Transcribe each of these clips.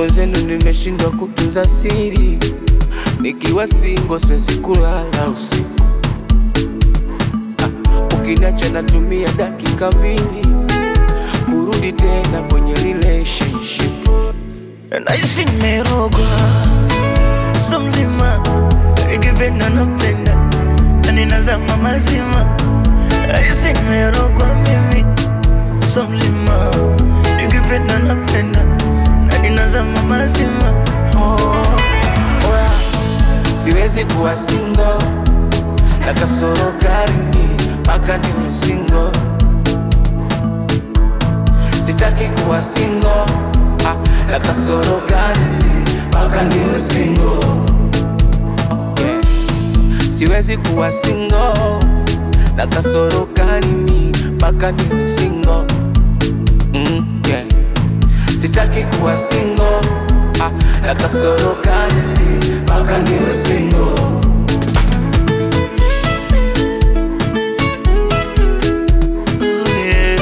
mwenzenu nimeshindwa kutunza siri, nikiwa singo siwezi kulala usiku. Ah, Ukiniacha natumia dakika mbili kurudi tena kwenye relationship. Naishi nimerogwa so mzima, nikipenda napenda na ninazama mazima. Naishi nimerogwa mimi so mzima, nikipenda napenda na ninazama mazima. Oh, oya, siwezi kuwa singo na kasoro garini mpaka niwe singo. Sitaki kuwa singo ah, na kasoro garini mpaka niwe singo. Yeah. Siwezi kuwa singo na kasoro garini mpaka niwe singo. Mm, yeah. Sitaki kuwa singo ah, na kasoro gani mpaka niwe singo. Oh, yeah.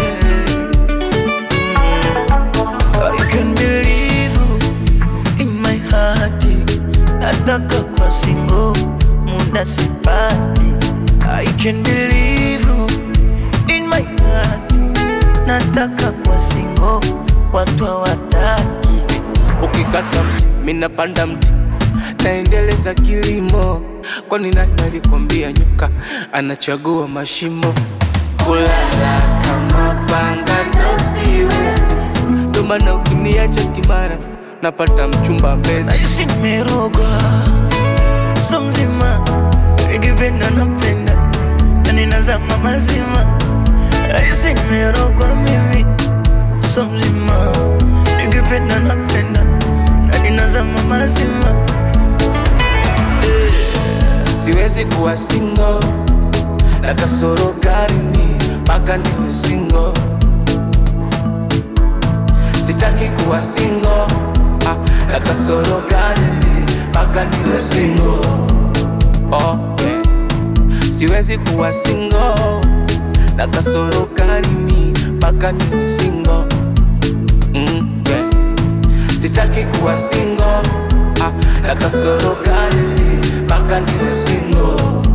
I can believe you in my heart. Nataka kwa single, muda sipati. I can believe you in my heart. Nataka kwa single, watu hawataki. Ukikata mti mina panda mti, naendeleza kilimo. Kwani nani alikwambia nyoka anachagua mashimo? Kulala kama panga ndo siwezi, ndo maana ukiniacha kimara napata mchumba mbezi. Naishi nimerogwa so mzima, nikipenda napenda na ninazama mazima. Naishi nimerogwa mimi so mzima, nikipenda napenda na ninazama mazima. Siwezi kuwa singo na kasoro garini mpaka niwe singo. Sitaki kuwa singo ah, na kasoro garini mpaka niwe singo. Oh, yeah. Siwezi kuwa singo na kasoro garini mpaka niwe singo. Mm, yeah. Sitaki kuwa singo ah, na kasoro garini mpaka niwe singo.